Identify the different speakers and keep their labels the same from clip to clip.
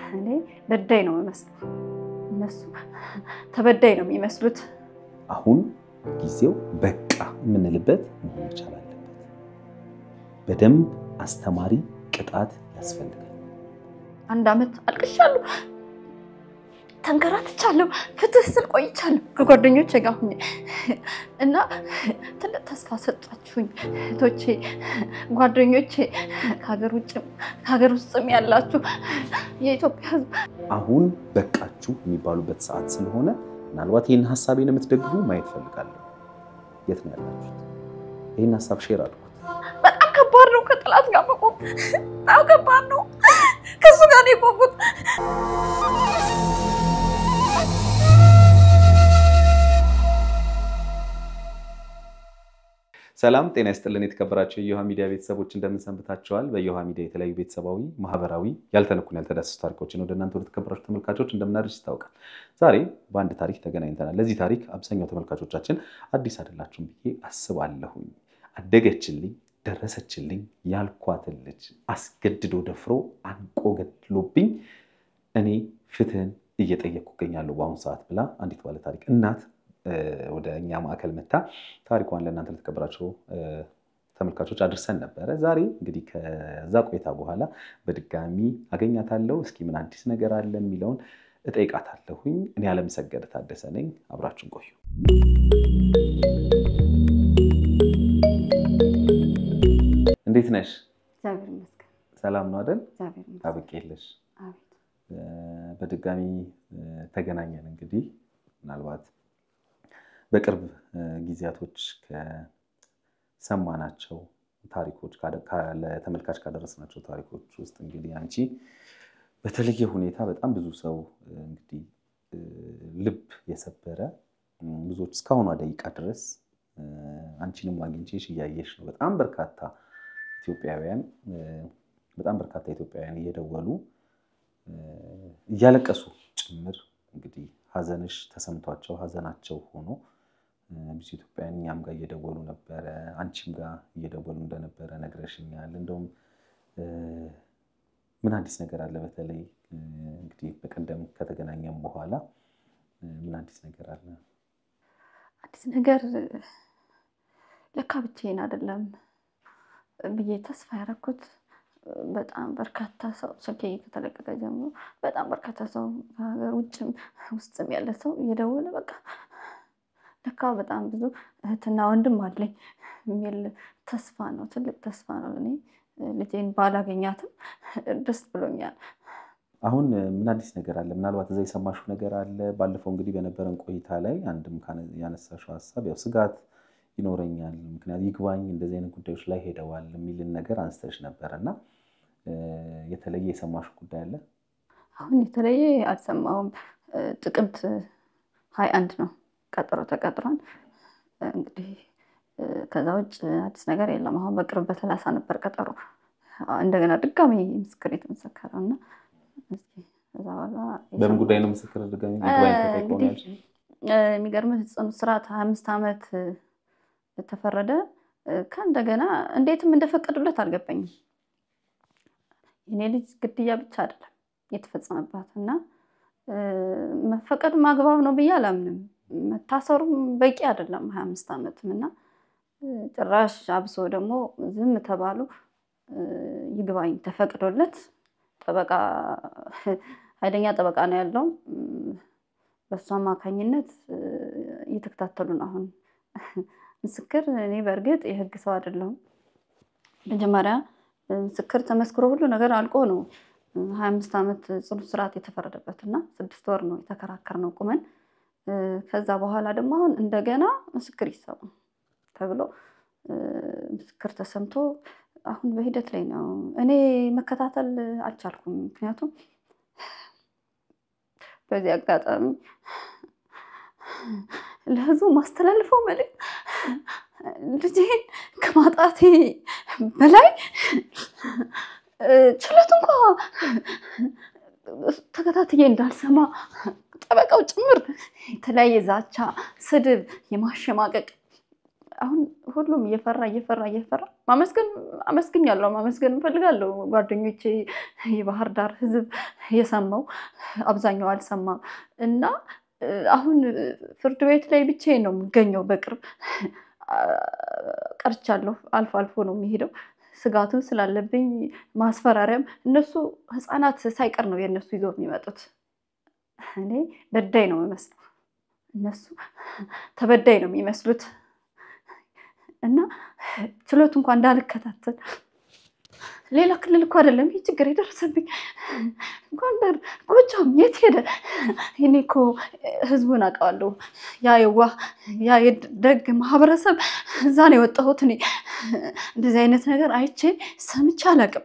Speaker 1: እኔ በዳይ ነው የምመስለው፣ እነሱ ተበዳይ ነው የሚመስሉት።
Speaker 2: አሁን ጊዜው በቃ የምንልበት መሆን መቻል አለበት። በደንብ አስተማሪ ቅጣት ያስፈልጋል።
Speaker 1: አንድ ዓመት አልቅሻለሁ፣ ተንከራትቻለሁ፣ ፍትህ ስል ቆይቻለሁ ከጓደኞቼ ጋር ሁኜ እና ትልቅ ተስፋ ሰጣችሁኝ እህቶቼ፣ ጓደኞቼ፣ ከሀገር ውጭም ከሀገር ውስጥም ያላችሁ የኢትዮጵያ ሕዝብ
Speaker 2: አሁን በቃችሁ የሚባሉበት ሰዓት ስለሆነ ምናልባት ይህን ሀሳቤን የምትደግፉ ማየት ፈልጋለሁ። የት ነው ያላችሁት? ይህን ሀሳብ ሼር አድርጉት።
Speaker 1: በጣም ከባድ ነው። ከጠላት ጋር መቆም በጣም ከባድ ነው። ከሱ ጋር ነው የቆምኩት።
Speaker 2: ሰላም ጤና ይስጥልን። የተከበራቸው የዮሃ ሚዲያ ቤተሰቦች እንደምን ሰንብታችኋል? በዮሃ ሚዲያ የተለያዩ ቤተሰባዊ፣ ማህበራዊ ያልተነኩን ያልተዳሰሱ ታሪኮችን ወደ እናንተ ወደ ተከበራችሁ ተመልካቾች እንደምናደርስ ይታወቃል። ዛሬ በአንድ ታሪክ ተገናኝተናል። ለዚህ ታሪክ አብዛኛው ተመልካቾቻችን አዲስ አይደላችሁም ብዬ አስባለሁኝ። አደገችልኝ ደረሰችልኝ ያልኳትን ልጅ አስገድዶ ደፍሮ አንቆ ገድሎብኝ እኔ ፍትህን እየጠየቅኩ እገኛለሁ በአሁኑ ሰዓት ብላ አንዲት ባለ ታሪክ እናት ወደ እኛ ማዕከል መታ ታሪኳን ለእናንተ ለተከበራቸው ተመልካቾች አድርሰን ነበረ። ዛሬ እንግዲህ ከዛ ቆይታ በኋላ በድጋሚ አገኛታለሁ። እስኪ ምን አዲስ ነገር አለ የሚለውን እጠይቃታለሁኝ። እኔ አለምሰገድ ታደሰ ነኝ። አብራችን ቆዩ። እንዴት ነሽ?
Speaker 1: እግዚአብሔር ይመስገን።
Speaker 2: ሰላም ነው አይደል?
Speaker 1: እግዚአብሔር ይመስገን።
Speaker 2: አብቄለሽ
Speaker 1: አቤት።
Speaker 2: በድጋሚ ተገናኘን። እንግዲህ ምናልባት በቅርብ ጊዜያቶች ከሰማናቸው ታሪኮች ለተመልካች ካደረስናቸው ታሪኮች ውስጥ እንግዲህ አንቺ በተለየ ሁኔታ በጣም ብዙ ሰው እንግዲህ ልብ የሰበረ ብዙዎች እስካሁኗ ደቂቃ ድረስ አንቺንም አግኝቼሽ እያየሽ ነው። በጣም በርካታ ኢትዮጵያውያን በጣም በርካታ ኢትዮጵያውያን እየደወሉ እያለቀሱ ጭምር እንግዲህ ሀዘንሽ ተሰምቷቸው ሀዘናቸው ሆኖ ብዙ ኢትዮጵያውያን እኛም ጋር እየደወሉ ነበረ፣ አንቺም ጋር እየደወሉ እንደነበረ ነግረሽኛል። እንደውም ምን አዲስ ነገር አለ? በተለይ እንግዲህ በቀደም ከተገናኘም በኋላ ምን አዲስ ነገር አለ?
Speaker 1: አዲስ ነገር ለካ ብቻዬን አይደለም ብዬ ተስፋ ያደረኩት በጣም በርካታ ሰው ስልኬ ከተለቀቀ ጀምሮ በጣም በርካታ ሰው ከሀገር ውጭም ውስጥም ያለ ሰው እየደወለ በቃ ለካ በጣም ብዙ እህትና ወንድም አለኝ የሚል ተስፋ ነው። ትልቅ ተስፋ ነው። እኔ ልጄን ባላገኛትም ደስ ብሎኛል።
Speaker 2: አሁን ምን አዲስ ነገር አለ? ምናልባት እዛ የሰማሽው ነገር አለ? ባለፈው እንግዲህ በነበረን ቆይታ ላይ አንድም ያነሳሽው ሀሳብ ያው ስጋት ይኖረኛል ምክንያቱ ይግባኝ እንደዚህ አይነት ጉዳዮች ላይ ሄደዋል የሚልን ነገር አንስተሽ ነበር እና የተለየ የሰማሽው ጉዳይ አለ?
Speaker 1: አሁን የተለየ አልሰማሁም። ጥቅምት ሀያ አንድ ነው ቀጠሮ ተቀጥሯል። እንግዲህ ከዛ ውጭ አዲስ ነገር የለም። አሁን በቅርብ በሰላሳ ነበር ቀጠሮ። እንደገና ድጋሚ ምስክር የተመሰከረው እና ከዛ በኋላ
Speaker 2: በምን ጉዳይ ነው ምስክር ድጋሚ ይግባኝ ተጠይቆ ነው ያልሽኝ?
Speaker 1: የሚገርምህ ጽኑ እስራት ሀያ አምስት ዓመት ተፈረደ። ከእንደገና እንዴትም እንደፈቀዱለት አልገባኝም። የኔ ልጅ ግድያ ብቻ አይደለም የተፈጸመባት እና መፈቀድ ማግባብ ነው ብዬ አላምንም። መታሰሩም በቂ አይደለም ሀያ አምስት ዓመትም እና ጭራሽ አብሶ ደግሞ ዝም ተባሉ። ይግባኝ ተፈቅዶለት ጠበቃ ኃይለኛ ጠበቃ ነው ያለው። በእሱ አማካኝነት እየተከታተሉን አሁን ምስክር እኔ በእርግጥ የህግ ሰው አይደለሁም። መጀመሪያ ምስክር ተመስክሮ ሁሉ ነገር አልቆ ነው ሀያ አምስት ዓመት ጽኑ እስራት የተፈረደበት እና ስድስት ወር ነው የተከራከርነው ቁመን። ከዛ በኋላ ደግሞ አሁን እንደገና ምስክር ይሰሙ ተብሎ ምስክር ተሰምቶ አሁን በሂደት ላይ ነው። እኔ መከታተል አልቻልኩም። ምክንያቱም በዚህ አጋጣሚ ለህዝቡ ማስተላልፈው መልዕክት ልጄን ከማጣቴ በላይ ችሎት እንኳ ተከታትዬ እንዳልሰማ ጠበቃው ጭምር የተለያየ ዛቻ፣ ስድብ፣ የማሸማቀቅ አሁን ሁሉም እየፈራ እየፈራ እየፈራ ማመስገን አመስግኛለሁ፣ ማመስገን እንፈልጋለሁ። ጓደኞቼ፣ የባህር ዳር ህዝብ የሰማው አብዛኛው አልሰማም እና አሁን ፍርድ ቤት ላይ ብቻዬን ነው የምገኘው። በቅርብ ቀርቻለሁ። አልፎ አልፎ ነው የሚሄደው ስጋቱን ስላለብኝ ማስፈራሪያም እነሱ ህፃናት ሳይቀር ነው የእነሱ ይዘው የሚመጡት። እኔ በዳይ ነው የምመስለው፣ እነሱ ተበዳይ ነው የሚመስሉት እና ችሎት እንኳን እንዳልከታተል ሌላ ክልል እኮ አይደለም ይህ ችግር የደረሰብኝ ጎንደር፣ ጎጃም የት ሄደ? እኔ እኮ ህዝቡን አውቀዋለሁ። ያ የዋህ ያ የደግ ማህበረሰብ እዛ ነው የወጣሁት። እኔ እንደዚህ አይነት ነገር አይቼ ሰምቼ አላውቅም።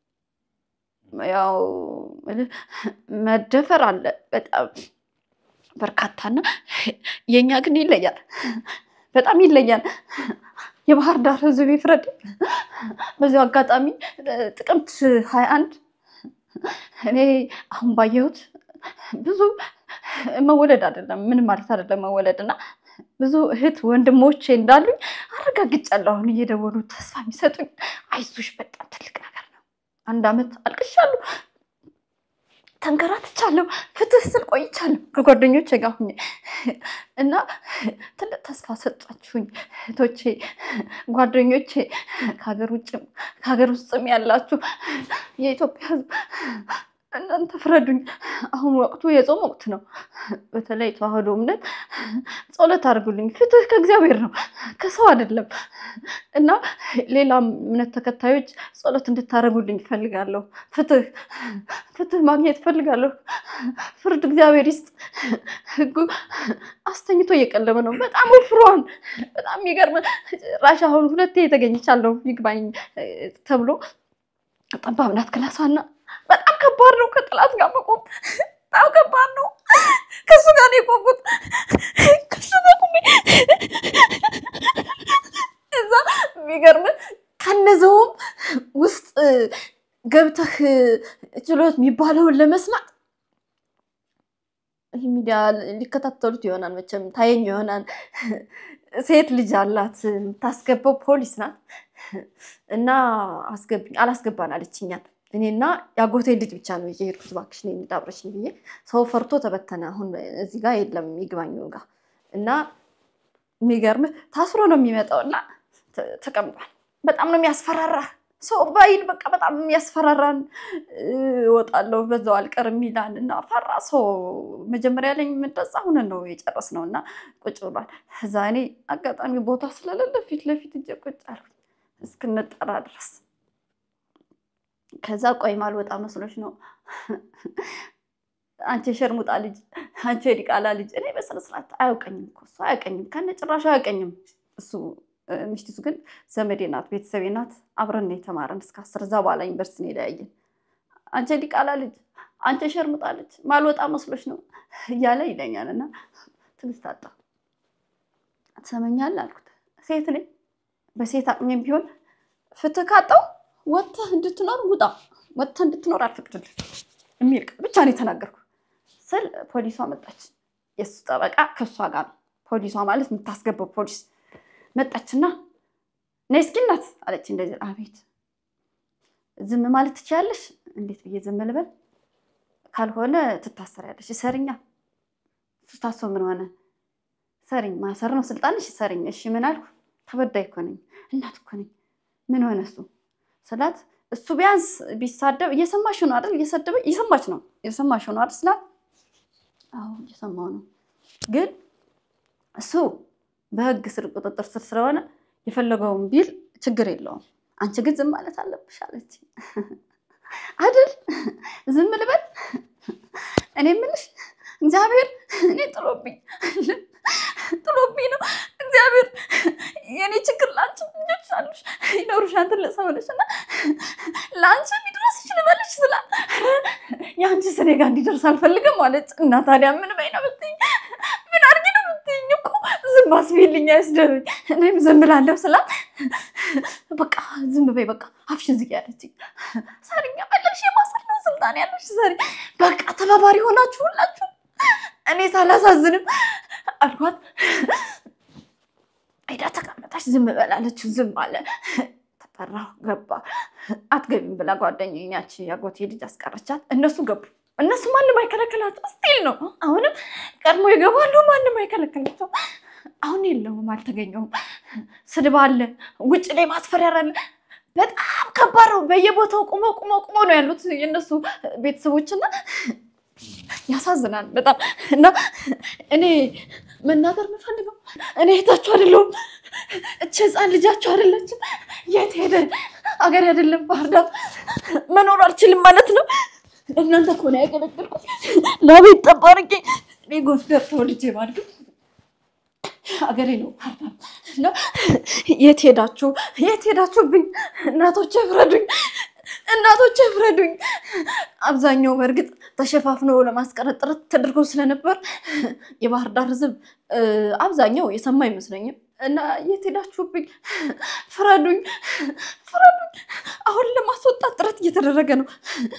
Speaker 1: ያው መደፈር አለ በጣም በርካታና የእኛ ግን ይለያል፣ በጣም ይለያል። የባህር ዳር ህዝብ ይፍረድ። በዚሁ አጋጣሚ ጥቅምት ሀያ አንድ እኔ አሁን ባየሁት ብዙ መወለድ አይደለም ምንም ማለት አይደለም መወለድ እና ብዙ እህት ወንድሞቼ እንዳሉኝ አረጋግጫለሁ። አሁን እየደወሉ ተስፋ የሚሰጡኝ አይዞሽ፣ በጣም ትልቅ ነገር ነው። አንድ አመት አልቅሻለሁ፣ ተንከራትቻለሁ፣ ፍትህ ስል ቆይቻለሁ ከጓደኞቼ ጋር ሁኜ እና ትልቅ ተስፋ ሰጣችሁኝ እህቶቼ፣ ጓደኞቼ ከሀገር ውጭም ከሀገር ውስጥም ያላችሁ የኢትዮጵያ ህዝብ እናንተ ፍረዱኝ። አሁን ወቅቱ የጾም ወቅት ነው። በተለይ ተዋህዶ እምነት ጸሎት አድርጉልኝ። ፍትህ ከእግዚአብሔር ነው ከሰው አይደለም እና ሌላም እምነት ተከታዮች ጸሎት እንድታደርጉልኝ እፈልጋለሁ። ፍትህ ፍትህ ማግኘት እፈልጋለሁ። ፍርድ እግዚአብሔር ይስጥ። ህጉ አስተኝቶ እየቀለበ ነው። በጣም ወፍሯን በጣም የሚገርም ራሽ አሁን ሁለቴ የተገኝቻለሁ ይግባኝ ተብሎ ጠባብ ናት ክላሷና በጣም ከባድ ነው። ከጥላት ጋር መቆም በጣም ከባድ ነው። ከሱ ጋር ነው የቆምኩት። ከሱ ጋር ቆሜ እዛ የሚገርም ከነዘውም ውስጥ ገብተህ ችሎት የሚባለውን ለመስማት ይህ ሚዲያ ሊከታተሉት ይሆናል መቼም ታየኝ ይሆናል። ሴት ልጅ አላት የምታስገባው ፖሊስ ናት እና አስገብኝ አላስገባን አለችኛል። እኔና የአጎቴ ልጅ ብቻ ነው የሄድኩት። እባክሽ ነው የሚጣብረሽኝ ብዬ ሰው ፈርቶ ተበተነ። አሁን እዚህ ጋር የለም ይግባኝ ጋር እና የሚገርምህ ታስሮ ነው የሚመጣው እና ተቀምጧል። በጣም ነው የሚያስፈራራ ሰው ባይል በቃ በጣም የሚያስፈራራን። እወጣለሁ በዛው አልቀርም ይላል እና ፈራ ሰው መጀመሪያ ላይ የምንጠጻ ሁነን ነው የጨረስነው እና ቁጭ ብሏል። እዛ እኔ አጋጣሚ ቦታ ስለሌለ ፊት ለፊት እጄ ቁጭ አልኩኝ እስክንጠራ ድረስ ከዛ ቆይ ማልወጣ መስሎች ነው አንቺ የሸርሙጣ ልጅ፣ አንቺ የዲቃላ ልጅ። እኔ በስነ ስርዓት አያውቀኝም እኮ እሱ አያውቀኝም፣ ከነ ጭራሹ አያውቀኝም እሱ። ሚስቲቱ ግን ዘመዴ ናት፣ ቤተሰቤ ናት። አብረን ነው የተማረን እስከ አስር እዛ በኋላ ዩኒቨርሲቲ ነው የለያየን። አንቺ የዲቃላ ልጅ፣ አንቺ የሸርሙጣ ልጅ ማልወጣ መስሎች ነው እያለ ይለኛል። እና ትዕግስት አጣ። ትሰመኛለህ አልኩት። ሴት ነኝ፣ በሴት አቅሜም ቢሆን ፍትህ ካጣው ወጥተህ እንድትኖር ውጣ፣ ወጥተህ እንድትኖር አልፈቅድልህ የሚል ቃል ብቻ ነው የተናገርኩ ስል ፖሊሷ መጣች። የእሱ ጠበቃ ከእሷ ጋር ነው። ፖሊሷ ማለት የምታስገባው ፖሊስ መጣችና ነይ እስኪ እናት አለች። እንደዚህ አቤት፣ ዝም ማለት ትችያለሽ? እንዴት ብዬ ዝም ልበል? ካልሆነ ትታሰሪያለሽ። እሰርኛ ስታሶ ምን ሆነ? ሰሪኝ ማሰር ነው ስልጣንሽ፣ ሰሪኝ። እሺ ምን አልኩ? ተበዳይ እኮ ነኝ፣ እናት እኮ ነኝ። ምን ሆነ እሱ ስላት እሱ ቢያንስ ቢሳደብ እየሰማሽ ነው አይደል? እየሰደበ እየሰማች ነው እየሰማሽ ነው አይደል ስላት፣ አዎ እየሰማው ነው፣ ግን እሱ በህግ ስር ቁጥጥር ስር ስለሆነ የፈለገውን ቢል ችግር የለውም። አንቺ ግን ዝም ማለት አለብሽ አለች። አይደል ዝም ልበል? እኔ የምልሽ እግዚአብሔር እኔ ጥሎብኝ ጥሎብኝ ነው እግዚአብሔር የኔ ችግር ለአንቺ ልጆች አሉሽ ይኖሩሻል ትልቅ ሰው ነሽ እና ለአንቺ የሚድረስሽ ልበልሽ ስላ የአንቺ ስኔ ጋር እንዲደርስ አልፈልግም አለች። እና ታዲያ ምን በይ ነው ብትይኝ ምን አድርጊ ነው ብትይኝ እኮ ዝም አስቢልኝ አይስደብኝ እኔም ዝም ብላለሁ ስላት በቃ ዝም በይ በቃ አፍሽን ዝጊ አለችኝ። ሰሪኛ ፈለግሽ የማሰር ነው ስልጣን ያለሽ ሰሪ በቃ ተባባሪ ሆናችሁ ሁላችሁ እኔ ሳላሳዝንም አልኳት። ሄዳ ተቀመጠ። መጣች። ዝም በላለችው። ዝም አለ። ተጠራሁ፣ ገባ። አትገቢም ብላ ጓደኛዬ ያቺ ያጎቴ ልጅ አስቀረቻት። እነሱ ገቡ። እነሱ ማንም አይከለከላቸው። ስቲል ነው። አሁንም ቀድሞ ይገባሉ። ማንም አይከለከላቸው። አሁን የለውም፣ አልተገኘውም። ስድብ አለ፣ ውጭ ላይ ማስፈራሪያ አለ። በጣም ከባድ ነው። በየቦታው ቁመው ቁመው ቁመው ነው ያሉት የእነሱ ቤተሰቦችና ያሳዝናል በጣም እና እኔ መናገር የምፈልገው እኔ እህታችሁ አይደለሁም። እች ህፃን ልጃችሁ አይደለችም። የት ሄደ? አገር አይደለም ባህር ዳር መኖር አልችልም ማለት ነው። እናንተ እኮ ነው ያገለገልኩት። ለቤት ጠብ አድርጌ እኔ ጎንደር ተወልጄ ባድግም አገሬ ነው ባህር ዳር እና የት ሄዳችሁ? የት ሄዳችሁብኝ? እናቶቼ ፍረዱኝ፣ እናቶቼ ፍረዱኝ። አብዛኛው በእርግጥ ተሸፋፍኖ ለማስቀረት ጥረት ተደርጎ ስለነበር የባህር ዳር ህዝብ አብዛኛው የሰማ አይመስለኝም። እና የት ሄዳችሁብኝ? ፍረዱኝ፣ ፍረዱኝ። አሁን ለማስወጣት ጥረት እየተደረገ ነው።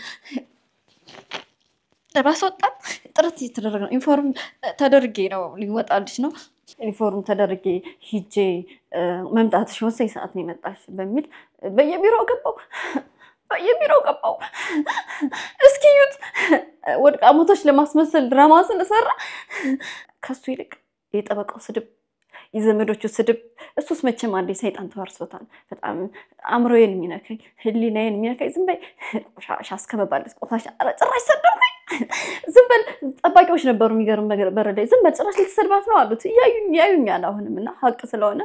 Speaker 1: ለማስወጣት ጥረት እየተደረገ ነው። ኢንፎርም ተደርጌ ነው ሊወጣልሽ ነው ዩኒፎርም ተደርጌ ሂጄ መምጣትሽ ወሳኝ ሰዓት ነው የመጣሽ በሚል በየቢሮው ገባው በየቢሮው ገባው። እስኪ እዩት፣ ወድቃ ሞቶች ለማስመሰል ድራማ ስንሰራ ከሱ ይልቅ የጠበቃው ስድብ፣ የዘመዶቹ ስድብ፣ እሱስ መቼም አንዴ ሰይጣን ተዋርሶታል። በጣም አእምሮዬን የሚነካኝ ህሊናዬን የሚነካኝ ዝም በይ ቆሻሻ እስከመባለስ ቆሻሻ ኧረ ጭራሽ ሰደብኩኝ። ዝም በል ጠባቂዎች ነበሩ። የሚገርም በር ላይ ዝም በል ጭራሽ ልትሰድባት ነው አሉት። እያዩኝ ያዩኛል አሁንም እና ሀቅ ስለሆነ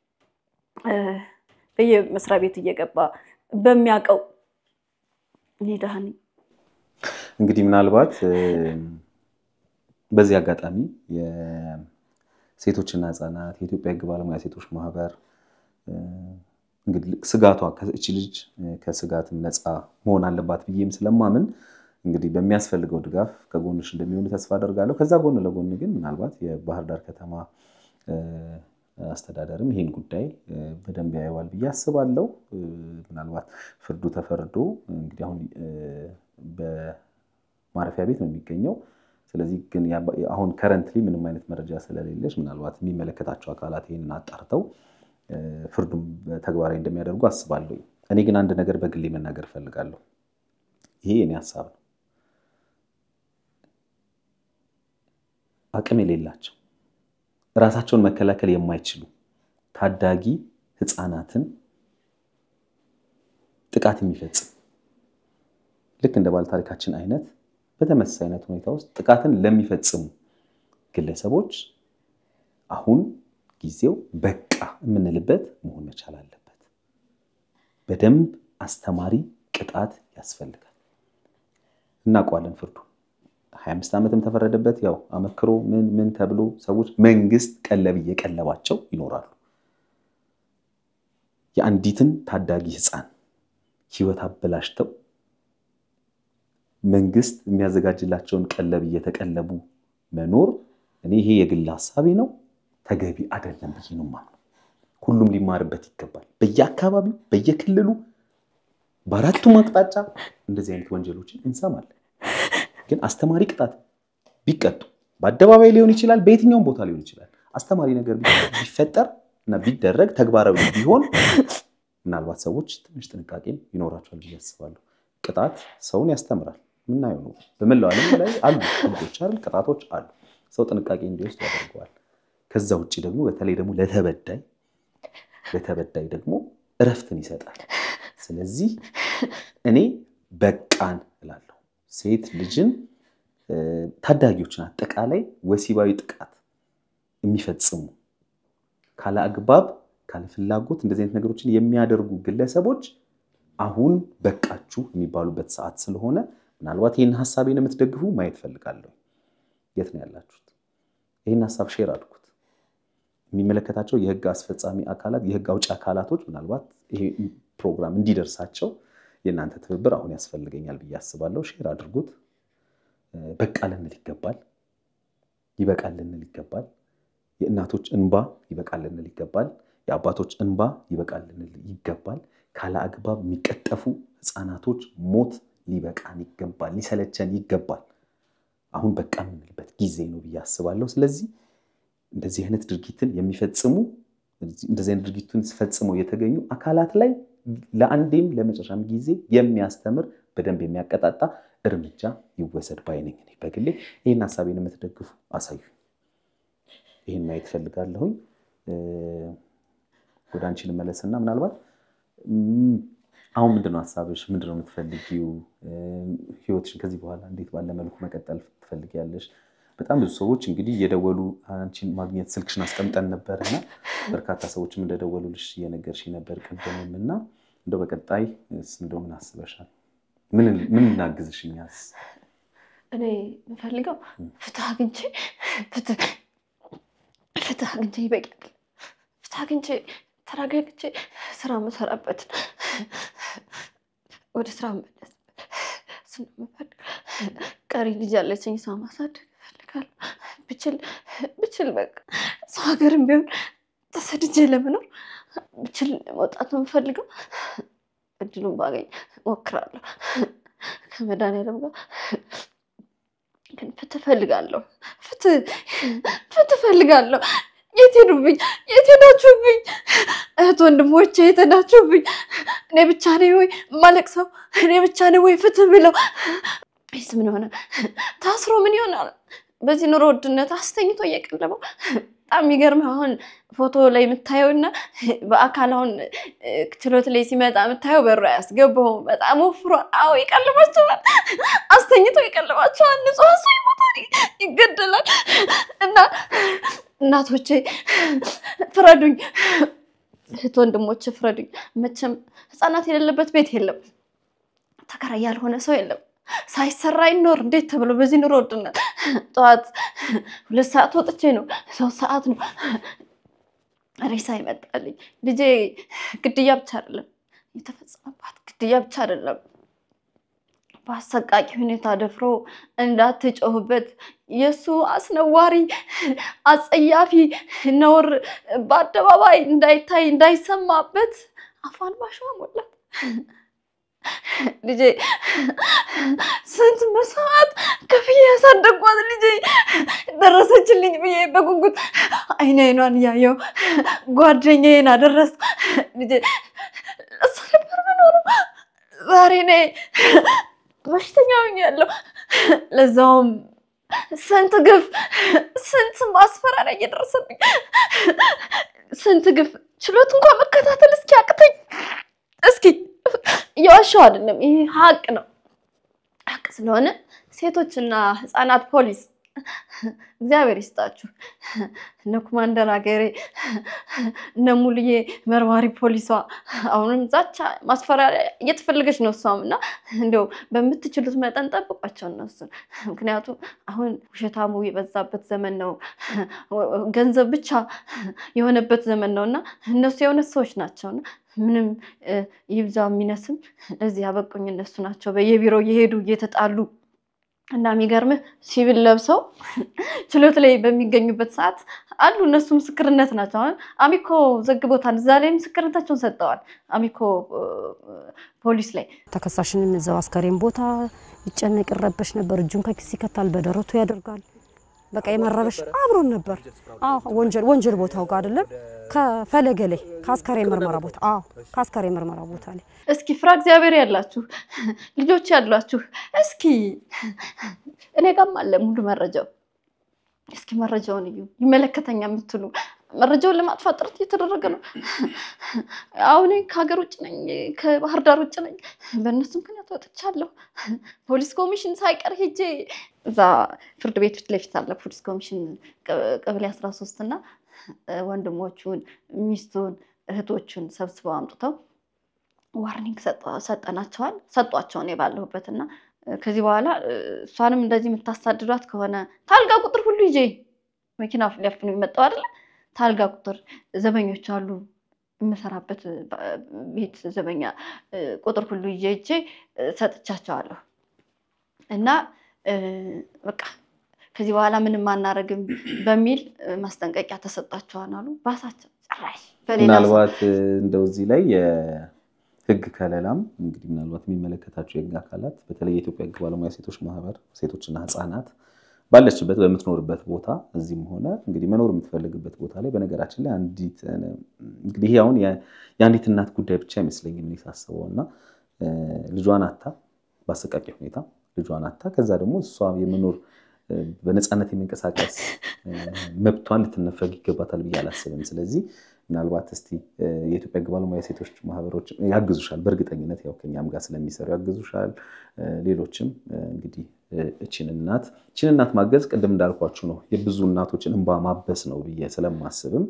Speaker 1: በየመስሪያ ቤቱ እየገባ በሚያውቀው እኔ ደሃ ነኝ።
Speaker 2: እንግዲህ ምናልባት በዚህ አጋጣሚ የሴቶችና ህፃናት የኢትዮጵያ ህግ ባለሙያ ሴቶች ማህበር እንግዲህ ስጋቷ እቺ ልጅ ከስጋትም ነፃ መሆን አለባት ብዬም ስለማምን እንግዲህ በሚያስፈልገው ድጋፍ ከጎንሽ እንደሚሆኑ ተስፋ አደርጋለሁ። ከዛ ጎን ለጎን ግን ምናልባት የባህር ዳር ከተማ አስተዳደርም ይሄን ጉዳይ በደንብ ያየዋል ብዬ አስባለሁ። ምናልባት ፍርዱ ተፈርዶ እንግዲህ አሁን በማረፊያ ቤት ነው የሚገኘው። ስለዚህ ግን አሁን ከረንትሊ ምንም አይነት መረጃ ስለሌለች ምናልባት የሚመለከታቸው አካላት ይህንን አጣርተው ፍርዱም ተግባራዊ እንደሚያደርጉ አስባለሁ። እኔ ግን አንድ ነገር በግሌ መናገር እፈልጋለሁ። ይሄ የኔ ሀሳብ ነው። አቅም የሌላቸው ራሳቸውን መከላከል የማይችሉ ታዳጊ ህፃናትን ጥቃት የሚፈጽም ልክ እንደ ባለታሪካችን አይነት በተመሳሳይ አይነት ሁኔታ ውስጥ ጥቃትን ለሚፈጽሙ ግለሰቦች አሁን ጊዜው በቃ የምንልበት መሆን መቻል አለበት። በደንብ አስተማሪ ቅጣት ያስፈልጋል። እናውቀዋለን ፍርዱ 25 ዓመትም ተፈረደበት። ያው አመክሮ ምን ምን ተብሎ ሰዎች መንግስት ቀለብ እየቀለባቸው ይኖራሉ። የአንዲትን ታዳጊ ህፃን ህይወት አበላሽተው መንግስት የሚያዘጋጅላቸውን ቀለብ እየተቀለቡ መኖር እኔ ይሄ የግል ሀሳቤ ነው፣ ተገቢ አይደለም ብዬ ነው የማምነው። ሁሉም ሊማርበት ይገባል። በየአካባቢው በየክልሉ በአራቱም አቅጣጫ እንደዚህ አይነት ወንጀሎችን እንሰማለን። ግን አስተማሪ ቅጣት ቢቀጡ በአደባባይ ሊሆን ይችላል፣ በየትኛውም ቦታ ሊሆን ይችላል። አስተማሪ ነገር ቢፈጠር እና ቢደረግ ተግባራዊ ቢሆን ምናልባት ሰዎች ትንሽ ጥንቃቄም ይኖራቸዋል ብዬ አስባለሁ። ቅጣት ሰውን ያስተምራል። ምናየው ነው። በመላው ዓለም ላይ አሉ ህጎች አይደል፣ ቅጣቶች አሉ። ሰው ጥንቃቄ እንዲወስድ ያደርገዋል። ከዛ ውጭ ደግሞ በተለይ ደግሞ ለተበዳይ ለተበዳይ ደግሞ እረፍትን ይሰጣል። ስለዚህ እኔ በቃን እላለሁ። ሴት ልጅን ታዳጊዎችን አጠቃላይ ወሲባዊ ጥቃት የሚፈጽሙ ካለ አግባብ ካለ ፍላጎት እንደዚህ አይነት ነገሮችን የሚያደርጉ ግለሰቦች አሁን በቃችሁ የሚባሉበት ሰዓት ስለሆነ ምናልባት ይህን ሀሳቤን የምትደግፉ ማየት ፈልጋለሁ። የት ነው ያላችሁት? ይህን ሀሳብ ሼር አድርጉት። የሚመለከታቸው የህግ አስፈጻሚ አካላት፣ የህግ አውጪ አካላቶች ምናልባት ይሄ ፕሮግራም እንዲደርሳቸው የእናንተ ትብብር አሁን ያስፈልገኛል ብዬ አስባለሁ። ሼር አድርጉት። በቃ ልንል ይገባል። ይበቃል ልንል ይገባል። የእናቶች እንባ ይበቃል ልንል ይገባል። የአባቶች እንባ ይበቃል ልንል ይገባል። ካለ አግባብ የሚቀጠፉ ህፃናቶች ሞት ሊበቃን ይገባል፣ ሊሰለቸን ይገባል። አሁን በቃ የምንልበት ጊዜ ነው ብዬ አስባለሁ። ስለዚህ እንደዚህ አይነት ድርጊትን የሚፈጽሙ እንደዚህ አይነት ድርጊቱን ፈጽመው የተገኙ አካላት ላይ ለአንዴም ለመጨረሻም ጊዜ የሚያስተምር በደንብ የሚያቀጣጣ እርምጃ ይወሰድ ባይነኝ። እኔ በግሌ ይህን ሀሳቤን የምትደግፉ አሳዩ። ይህን ማየት ፈልጋለሁኝ። ወደ አንቺ ልመለስና ምናልባት አሁን ምንድነው ሀሳብሽ? ምንድነው የምትፈልጊው? ህይወትሽን ከዚህ በኋላ እንዴት ባለ መልኩ መቀጠል ትፈልጊያለሽ? በጣም ብዙ ሰዎች እንግዲህ እየደወሉ አንቺን ማግኘት ስልክሽን አስቀምጠን ነበር እና በርካታ ሰዎችም እንደደወሉልሽ እየነገርሽ ነበር ቅድምም እና እንደው በቀጣይ እንደው ምን አስበሻል? ምን እናግዝሽ? እኛስ
Speaker 1: እኔ የምፈልገው ፍትህ አግኝቼ ፍትህ አግኝቼ ይበቃል። ፍትህ አግኝቼ ተረጋግቼ ስራ የምሰራበትን ወደ ስራ መለስ ስለምፈልግ ቀሪ ልጅ ያለችኝ ሰው ማሳደግ እፈልጋለሁ። ብችል ብችል በቃ ሰው ሀገርም ቢሆን ተሰድጄ ለመኖር ብችል መውጣት የምፈልገው እድሉን ባገኝ እሞክራለሁ። ከመድኃኒዓለም ጋር ግን ፍትህ እፈልጋለሁ። ፍትህ ፍትህ እፈልጋለሁ። የት ሄዱብኝ? የት ሄዳችሁብኝ? እህት ወንድሞቼ የት ሄዳችሁብኝ? እኔ ብቻ ነኝ ወይ የማለቅሰው? እኔ ብቻ ነኝ ወይ ፍትህ ብለው? ይስ ምን ሆነ? ታስሮ ምን ይሆናል? በዚህ ኑሮ ውድነት አስተኝቶ እየቀለበው በጣም የሚገርምህ አሁን ፎቶ ላይ የምታየው እና በአካል አሁን ችሎት ላይ ሲመጣ የምታየው በሩ አያስገባውም። በጣም ወፍሯል። አዎ ይቀልባቸዋል፣ አስተኝቶ ይቀልባቸዋል። ንጹህ ሰው ይሞታል፣ ይገደላል። እና እናቶቼ ፍረዱኝ፣ እህት ወንድሞቼ ፍረዱኝ። መቼም ህፃናት የሌለበት ቤት የለም፣ ተከራይ ያልሆነ ሰው የለም። ሳይሰራ ይኖር እንዴት ተብሎ በዚህ ኑሮ ውድነት ጠዋት ሁለት ሰዓት ወጥቼ ነው ሶስት ሰዓት ነው ሬሳ ይመጣልኝ። ልጄ ግድያ ብቻ አይደለም የተፈጸመባት ግድያ ብቻ አይደለም በአሰቃቂ ሁኔታ ደፍሮ እንዳትጮህበት የእሱ አስነዋሪ አጸያፊ ነውር በአደባባይ እንዳይታይ እንዳይሰማበት አፏን ባሸዋ ሞላት። ልጄ ስንት መስዋዕት ከፍዬ ያሳደጓት ልጄ ደረሰችልኝ ብዬ በጉጉት አይን አይኗን እያየው ጓደኛዬን አደረስ ልጄ እሱ ነበር መኖረው። ዛሬ እኔ በሽተኛ ሆኛለሁ። ለዛውም ስንት ግፍ፣ ስንት ማስፈራሪያ እየደረሰብኝ፣ ስንት ግፍ ችሎት እንኳን መከታተል እስኪ አቅተኝ እስኪ እየዋሻው አይደለም፣ ይሄ ሀቅ ነው። ሀቅ ስለሆነ ሴቶችና ህፃናት ፖሊስ እግዚአብሔር ይስጣችሁ። እነ ኮማንደር ሀገሬ እነ ሙሉዬ መርማሪ ፖሊሷ አሁንም ዛቻ ማስፈራሪያ እየተፈለገች ነው እሷም እና እንዲያው በምትችሉት መጠን ጠብቋቸው እነሱን። ምክንያቱም አሁን ውሸታሙ የበዛበት ዘመን ነው፣ ገንዘብ ብቻ የሆነበት ዘመን ነው እና እነሱ የእውነት ሰዎች ናቸውና ምንም ይብዛ የሚነስም ለዚህ ያበቁኝ እነሱ ናቸው። በየቢሮው እየሄዱ እየተጣሉ እና የሚገርምህ ሲቪል ለብሰው ችሎት ላይ በሚገኙበት ሰዓት አሉ። እነሱ ምስክርነት ናቸው። አሁን አሚኮ ዘግቦታል። እዛ ላይ ምስክርነታቸውን ሰጥተዋል። አሚኮ ፖሊስ ላይ
Speaker 3: ተከሳሽንም እዛው አስከሬን ቦታ ይጨነቅ ይረበሽ ነበር። እጁን ከኪስ ይከታል፣ በደረቱ ያደርጋል። በቃ የመረበሽ አብሮን ነበር። አዎ ወንጀል ወንጀል ቦታው ጋር አይደለም ከፈለገ ላይ ከአስከሬን ምርመራ ቦታ አዎ ከአስከሬን ምርመራ ቦታ ላይ
Speaker 1: እስኪ ፍራ እግዚአብሔር ያላችሁ ልጆች ያሏችሁ እስኪ እኔ ጋም አለ ሙሉ መረጃው። እስኪ መረጃውን እዩ። ይመለከተኛ የምትሉ መረጃውን ለማጥፋት ጥረት እየተደረገ ነው። አሁን ከሀገር ውጭ ነኝ፣ ከባህር ዳር ውጭ ነኝ። በእነሱ ምክንያት ወጥቻለሁ። ፖሊስ ኮሚሽን ሳይቀር ሄጄ እዛ ፍርድ ቤት ፊት ለፊት አለ ፖሊስ ኮሚሽን ቀበሌ አስራ ሶስት እና ወንድሞቹን ሚስቱን እህቶቹን ሰብስበው አምጥተው ዋርኒንግ ሰጠናቸዋል ሰጧቸው እኔ ባለሁበት እና ከዚህ በኋላ እሷንም እንደዚህ የምታሳድዷት ከሆነ ታልጋ ቁጥር ሁሉ ይዤ መኪና ሊያፍኑ የመጣው አይደለ ታልጋ ቁጥር ዘበኞች አሉ የምሰራበት ቤት ዘበኛ ቁጥር ሁሉ ይዤ ይዤ ሰጥቻቸዋለሁ እና በቃ ከዚህ በኋላ ምንም አናረግም በሚል ማስጠንቀቂያ ተሰጣቸዋል አሉ። ባሳቸው ጭራሽ
Speaker 2: ምናልባት እንደው እዚህ ላይ የህግ ከለላም እንግዲህ ምናልባት የሚመለከታቸው የህግ አካላት በተለይ የኢትዮጵያ ህግ ባለሙያ ሴቶች ማህበር ሴቶችና ህፃናት ባለችበት በምትኖርበት ቦታ እዚህም ሆነ እንግዲህ መኖር የምትፈልግበት ቦታ ላይ በነገራችን ላይ አንዲት እንግዲህ ይሄ አሁን የአንዲት እናት ጉዳይ ብቻ አይመስለኝም እኔ ሳስበው እና ልጇን አታ በአሰቃቂ ሁኔታ ልጇን አታ ከዛ ደግሞ እሷ የመኖር በነፃነት የሚንቀሳቀስ መብቷን ልትነፈግ ይገባታል ብዬ አላስብም። ስለዚህ ምናልባት እስቲ የኢትዮጵያ ሕግ ባለሙያ ሴቶች ማህበሮች ያግዙሻል፣ በእርግጠኝነት ያው ከኛም ጋር ስለሚሰሩ ያግዙሻል። ሌሎችም እንግዲህ እችን እናት እችን እናት ማገዝ ቅድም እንዳልኳችሁ ነው የብዙ እናቶችን እንባ ማበስ ነው ብዬ ስለማስብም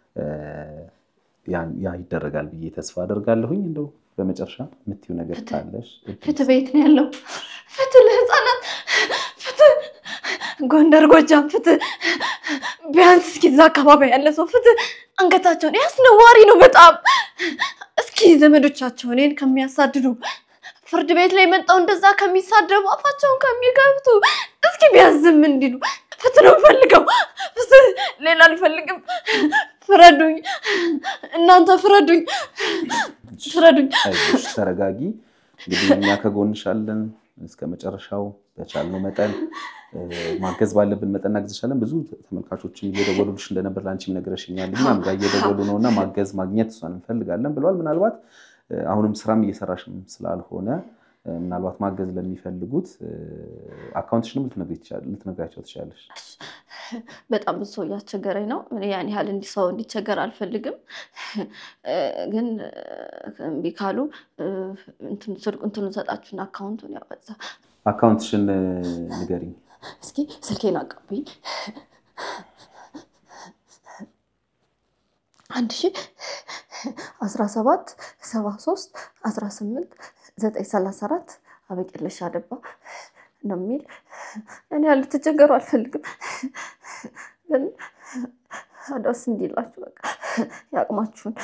Speaker 2: ያ ይደረጋል ብዬ ተስፋ አደርጋለሁኝ። እንደው በመጨረሻ የምትይው ነገር ካለሽ
Speaker 1: ፍትህ ቤት ነው ያለው። ፍትህ ለህፃናት፣ ፍትህ ጎንደር፣ ጎጃም፣ ፍትህ ቢያንስ እስኪ እዛ አካባቢ ያለ ሰው ፍትህ አንገታቸውን ያስነዋሪ ነው በጣም እስኪ ዘመዶቻቸው እኔን ከሚያሳድዱ ፍርድ ቤት ላይ መጣው እንደዛ ከሚሳደቡ አፋቸውን ከሚከፍቱ እስኪ ቢያዝም እንዲሉ ፍትህ ነው ፈልገው ፍትህ ሌላ አልፈልግም። ፍረዱኝ፣ እናንተ ፍረዱኝ፣ ፍረዱኝ።
Speaker 2: አይዞሽ፣ ተረጋጊ። እንግዲህ እኛ ከጎንሽ አለን እስከ መጨረሻው በቻልነው መጠን ማገዝ ባለብን መጠን እናግዝሻለን። ብዙ ተመልካቾችን እየደወሉልሽ እንደነበር ለአንቺም ነግረሽኛል። እኛም ጋር እየደወሉ ነው እና ማገዝ ማግኘት እሷን እንፈልጋለን ብለዋል። ምናልባት አሁንም ስራም እየሰራሽም ስላልሆነ ምናልባት ማገዝ ለሚፈልጉት አካውንትሽንም ልትነግራቸው ትችላለሽ።
Speaker 1: በጣም ብዙ ሰው እያስቸገረኝ ነው። እኔ ያን ያህል እንዲ ሰው እንዲቸገር አልፈልግም፣ ግን እምቢ ካሉ እንትኑን ሰጣችሁን አካውንቱን ያበዛ
Speaker 2: አካውንትሽን ንገሪኝ።
Speaker 1: እስኪ ስልኬን አቀብኝ። አንድ ሺ አስራ ሰባት ሰባ ሶስት አስራ ስምንት ዘጠኝ ሰላሳ አራት አበቂለሽ አደባ ነው የሚል እኔ ልትቸገሩ አልፈልግም፣ ግን አዳስ እንዲላችሁ በቃ የአቅማችሁን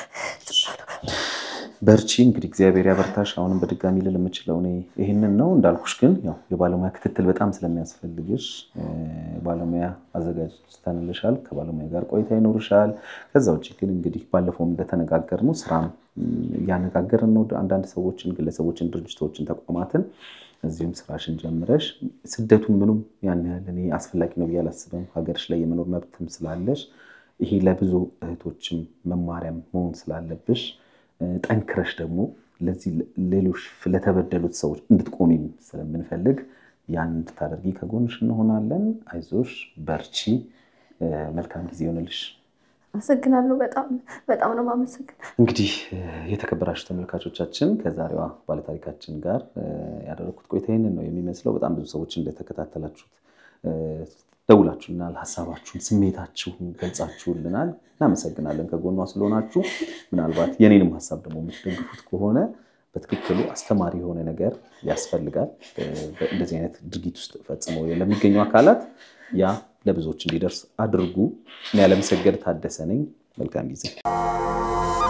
Speaker 2: በርቺ። እንግዲህ እግዚአብሔር ያበርታሽ። አሁንም በድጋሚ ልል የምችለው እኔ ይህንን ነው። እንዳልኩሽ ግን ያው የባለሙያ ክትትል በጣም ስለሚያስፈልግሽ ባለሙያ አዘጋጅተንልሻል። ከባለሙያ ጋር ቆይታ ይኖርሻል። ከዛ ውጭ ግን እንግዲህ ባለፈውም እንደተነጋገርነው ስራም እያነጋገርን ነው። አንዳንድ ሰዎችን፣ ግለሰቦችን፣ ድርጅቶችን፣ ተቋማትን እዚሁም ስራሽን ጀምረሽ ስደቱን ምኑም ያን ያህል እኔ አስፈላጊ ነው ብዬ አላስብም። ሀገርሽ ላይ የመኖር መብትም ስላለሽ ይሄ ለብዙ እህቶችም መማሪያም መሆን ስላለብሽ ጠንክረሽ ደግሞ ለዚህ ሌሎች ለተበደሉት ሰዎች እንድትቆሚም ስለምንፈልግ ያን እንድታደርጊ ከጎንሽ እንሆናለን። አይዞሽ፣ በርቺ። መልካም ጊዜ ይሆንልሽ።
Speaker 1: አመሰግናለሁ። በጣም በጣም ነው የማመሰግን።
Speaker 2: እንግዲህ የተከበራችሁ ተመልካቾቻችን ከዛሬዋ ባለታሪካችን ጋር ያደረግኩት ቆይታ ይህንን ነው የሚመስለው። በጣም ብዙ ሰዎች እንደተከታተላችሁት ደውላችሁልናል። ሀሳባችሁን፣ ስሜታችሁን ገልጻችሁልናል። እናመሰግናለን ከጎኗ ስለሆናችሁ። ምናልባት የኔንም ሀሳብ ደግሞ የምትደግፉት ከሆነ በትክክሉ አስተማሪ የሆነ ነገር ያስፈልጋል። እንደዚህ አይነት ድርጊት ውስጥ ፈጽመው ለሚገኙ አካላት ያ ለብዙዎች እንዲደርስ አድርጉ። እኔ ያለመሰገድ ታደሰ ነኝ። መልካም ጊዜ